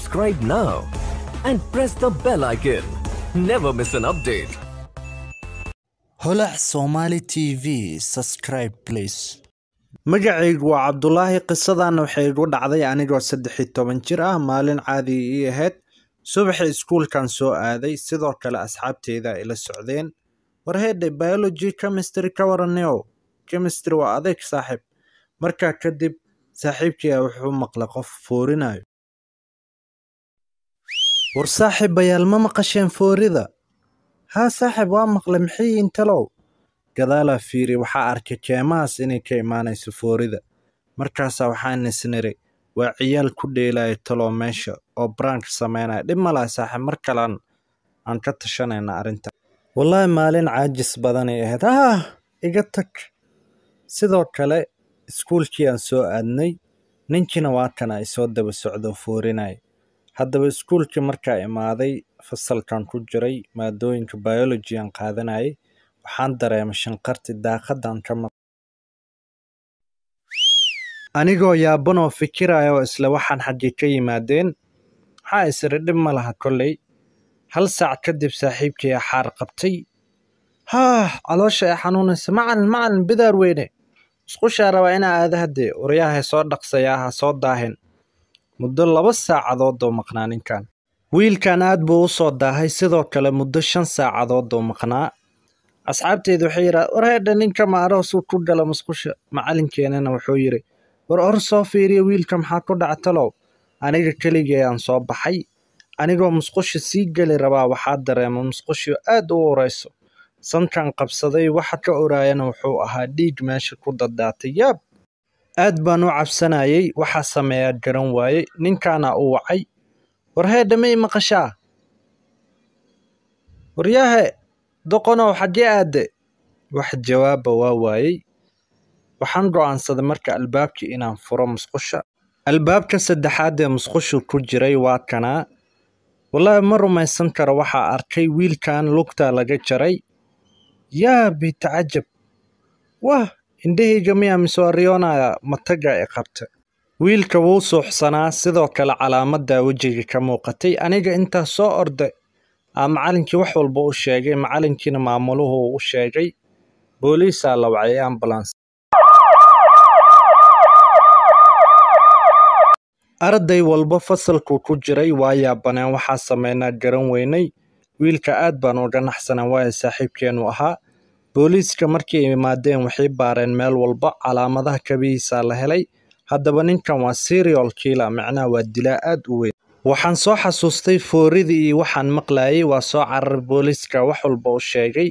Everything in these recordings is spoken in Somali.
subscribe now and press the bell icon. Never miss an update. holac somali tv subscribe please magacaygu waa cabdulaahi qisadana waxay igu dhacday anigoo saddex iyo toban jir ah maalin caadi ii ahayd subaxii iskuulkan soo aaday sidoo kale asxaabteyda ila socdeen warheedhe biology chemistry ka waraneo chemistry waa adeeg saaxiib markaa kadib saaxiibkii a wuxuu maqlay qof foorinayo war saaxiibayaal ma maqasheen foorida haa saaxiib waa maqlay maxay intalow gadaalaa fiiri waxaa arkay keemahaas inay ka imaanayso foorida markaasaa waxaan isniri waa ciyaal ku dheelaya talow meesha oo brank sameynaya dhib ma laha saaxiib mar kalean aan ka tashanayna arrinta wallaahi maalin caajis badanay ahayd ah iga tag sidoo kale iskuulkii aan soo aadnay ninkiina waa kana ay soo daba socdo foorinaya haddaba iskuulkii markaa imaaday fasalkan ku jiray maadooyinka biology aan qaadanayay waxaan dareemay shanqarti daaqadan ka maq anigoo yaabanoo fikiraya oo isla waxaan xaggii ka yimaadeen waxaa isiri dhib ma laha kolley hal saac kadib saaxiibkii axaar qabtay haah caloosha ee xanuunaysa macalin macalin bidaar weyne isqushaa rabaa inaa aada haddee waryahay soo dhaqsayaa ha soo daahin muddo laba saacadood oo maqnaa ninkan wiilkan aad buu u soo daahay sidoo kale muddo shan saacadood oo maqnaa asxaabteedu waxay yidhaha war heedha ninka maaroosuu ku gala musqusha macalinkeenana wuxuu yidhi war or soo fiiriya wiilka maxaa ku dhaca talow aniga keligee aan soo baxay anigoo musqusha sii geli rabaa waxaa dareema musqushio aad u urayso sankan qabsaday waxa ka oraayana wuxuu ahaa dhiig meesha ku dadaatay yaab aad baan u cabsanayay waxaa sameeyaa garan waayey ninkaana u wacay war heedha may maqashaa waryaahe doqonow xaggee aadde wax jawaaba waa waayey waxaan go'aansaday marka albaabkii inaan furo musqusha albaabka saddexaad ee musqushu ku jiray waa kanaa wallaahi ma rumaysan karo waxaa arkay wiilkan lugta laga jaray yaa bitacajab wah indhahayga miyaa misooriyoonaya mataga e qabta wiilka wuu suuxsanaa sidoo kale calaamaddaa wejiga ka muuqatay aniga intaa soo orday aa macalinkii wax walba u sheegay macalinkiina maamuluhu u sheegay booliisaa la wacay ambulance arday walba fasalku ku jiray waa yaabaneen waxaa sameynaa garan weynay wiilka aad baan uga naxsanaa waayo saaxiibkeenu ahaa booliiska markay imaadeen waxay baareen meel walba calaamadaha kabihiisaa la helay haddaba ninkan waa serial kiila macnaha waa dilaa aad u weyn waxaan soo xasuustay fooridii iyo waxaan maqlayay waa soo cararay booliiska wax walba u sheegay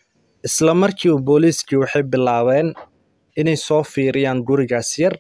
isla markiiba booliiskii waxay bilaabeen inay soo fiiriyaan gurigaas yar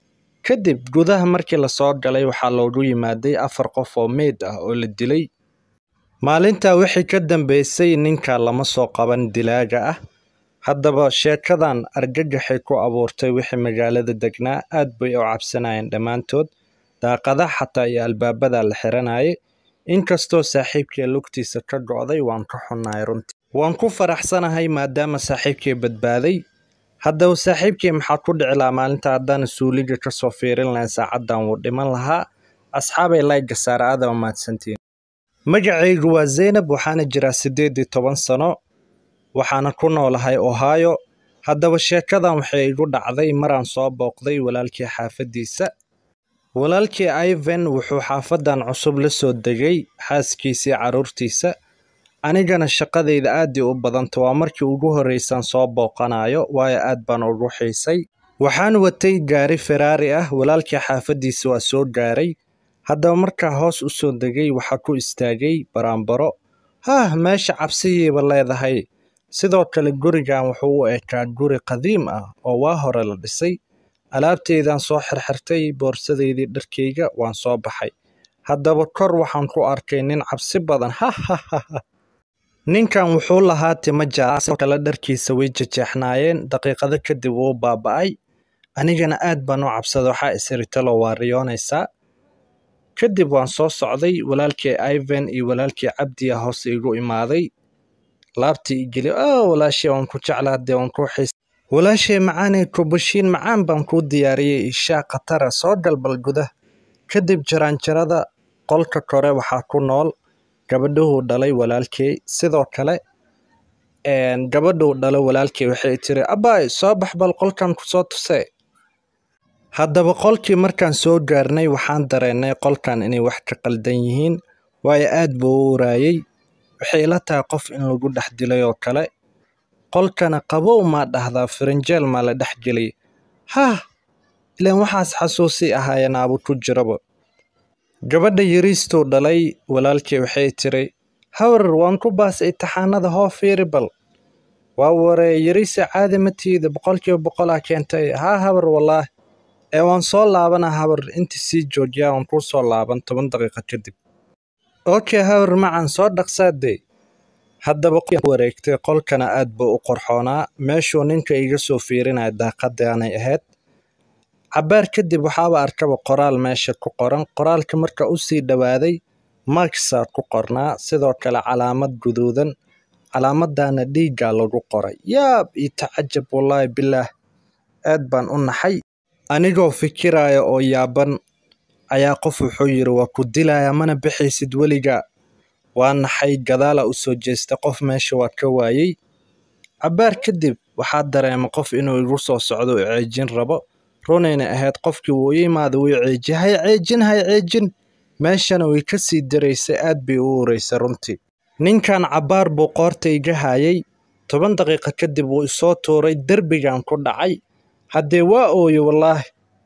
kadib gudaha markii lasoo galay waxaa loogu yimaaday afar qof oo meyd ah oo la dilay maalintaa wixii ka dambeysay ninka lama soo qaban dilaaga ah haddaba sheekadan argagaxay ku abuurtay wixii magaalada degnaa aad bay u cabsanayeen dhammaantood daaqadaha xataa iyo albaabada la xiranayay inkastoo saaxiibkii lugtiisa ka go'day waan ka xunnahay runtii waan ku faraxsanahay maadaama saaxiibkii badbaaday haddaba saaxiibkii maxaa ku dhici lahaa maalinta haddaan suuliga kasoo fiirin lahayn saacaddan wuu dhiman lahaa asxaabay layga saara aadama mahadsantiin magacaygu waa zaynab waxaana jiraa siddeed iyo toban sano waxaana ku noolahay ohio haddaba sheekadan waxay igu dhacday maraan soo booqday walaalkii xaafaddiisa walaalkii ivan wuxuu xaafadan cusub la soo degay xaaskiisii carruurtiisa anigana shaqadayda aadii u badanta waa markii ugu horreysaan soo booqanayo waayo aad baan ugu xiisay waxaan watay gaari feraari ah walaalkii xaafaddiisa waa soo gaaray haddaba markaa hoos u soo degay waxaa ku istaagay baraanbaro haah meesha cabsiyiiba leedahay sidoo kale gurigan wuxuu u ekaa guri qadiim ah oo waa hore la dhisay alaabteydaan soo xirxirtay boorsadaydii dharkayga waan soo baxay haddaba kor waxaan ku arkay nin cabsi badan hahahaha ninkan wuxuu lahaa timo jaac sidoo kale dharkiisa way jejeexnaayeen daqiiqado kadib wuu baaba'ay anigana aad baan u cabsada waxaa isiritalo waa riyoonaysaa kadib waan soo socday walaalkii ivan iyo walaalkii cabdiya hoos igu imaaday laabtii igeli o walaashee waan ku jeclaa dee waan ku xiis walaashay macaanay kubashiin macaan baan kuu diyaariyey ishaa khatara soo galbal gudah kadib jaraanjarada qolka kore waxaa ku nool gabadhuhuu dhalay walaalkey sidoo kale gabadhuu dhalay walaalkey waxay tiri abbaay soo bax bal qolkan kusoo tusee haddaba qolkii markaan soo gaarnay waxaan dareennay qolkan inay wax ka qaldan yihiin waayo aad buu u waraayey waxay ila tahay qof in lagu dhex dilay oo kale qolkana qabow maa dhahdaa firinjeel maa la dhex geliyay hah ilaan waxaas xasuusii ahaayeen aabu ku jiraba gabadha yariistuu dhalay walaalkii waxay tiri hawrar waan ku baasay imtixaanada hoo fiiri bal waa waree yariise caadi ma tiida boqolkiiba boqolaa keentay haa habar wallaah ee waan soo laabana habar intii sii joojiyaa waan kuu soo laaban toban daqiiqo kadib okay habar macan soo dhaqsaadee haddaba wareegtay qolkana aad buu u qorxoonaa meeshuu ninka iga soo fiirinaya daaqadaanay ahayd cabbaar kadib waxaaba arkaba qoraal meesha ku qoran qoraalka marka u sii dhowaaday marksaa ku qornaa sidoo kale calaamad guduudan calaamaddaana dhiiggaa lagu qoray yaab io tacajab wallaahi bilaah aad baan u naxay anigoo fikiraya oo yaaban ayaa qof wuxuu yidhi waa ku dilaya mana bixaysid weliga waa naxay gadaala u soo jeesta qof meesha waa ka waayey cabbaar kadib waxaa dareema qof inuu igu soo socdo u ceejin rabo runayna ahayd qofkii wuu i imaada wii ceeji hay ceejin hay ceejin meeshana way ka sii daraysay aad bay u ureysay runtii ninkan cabbaar buu qoorta iga haayay toban daqiiqo kadib wuu isoo tuuray derbigan ku dhacay haddee waa ooye wallaahi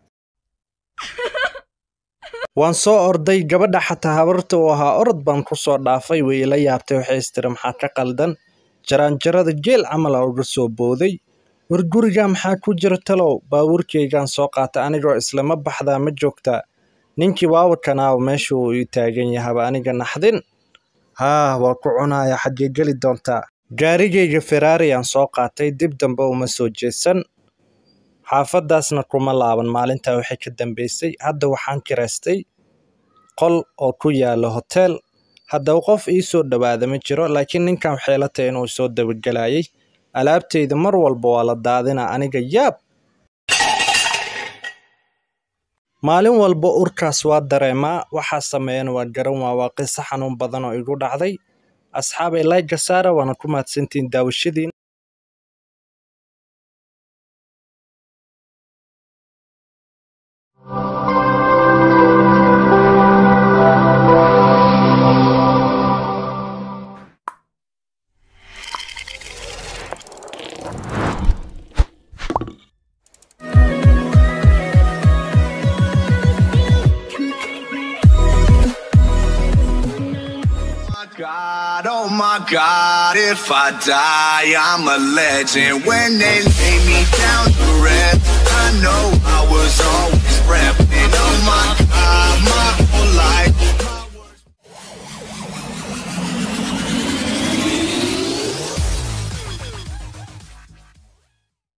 waan soo orday gabadha xataa habarta uu ahaa orod baan ku soo dhaafay way ila yaabtay waxay istiri maxaa ka qaldan jaraanjarada geel camala uga soo booday war guriga maxaa ku jira talow baabuurkaygaan soo qaatay anigoo islama baxdaa ma joogtaa ninkii waawakanaaw meesha uu ii taagan yahaba aniga naxdin haa waa ku cunaya xaggee geli doontaa gaarigayga feraariyaan soo qaatay dib dambe uma soo jeesan xaafaddaasna kuma laaban maalintaa waxay ka dambaysay hadda waxaan kiraystay qol oo ku yaala hoteel haddaba qof ii soo dhowaada ma jiro laakiin ninkan waxay la tahay inuu soo dabagelayay alaabtayda mar walba waa la daadina aniga yaab maalin walba urkaas waa dareemaa waxaa sameeyana waa garan waa waa qiso xanuun badan oo igu dhacday asxaabay layga saara waana ku mahadsantihiin daawashadiin God, oh my God, if I die, I'm a legend. When they lay me down to rest, I know I was always repping. Oh my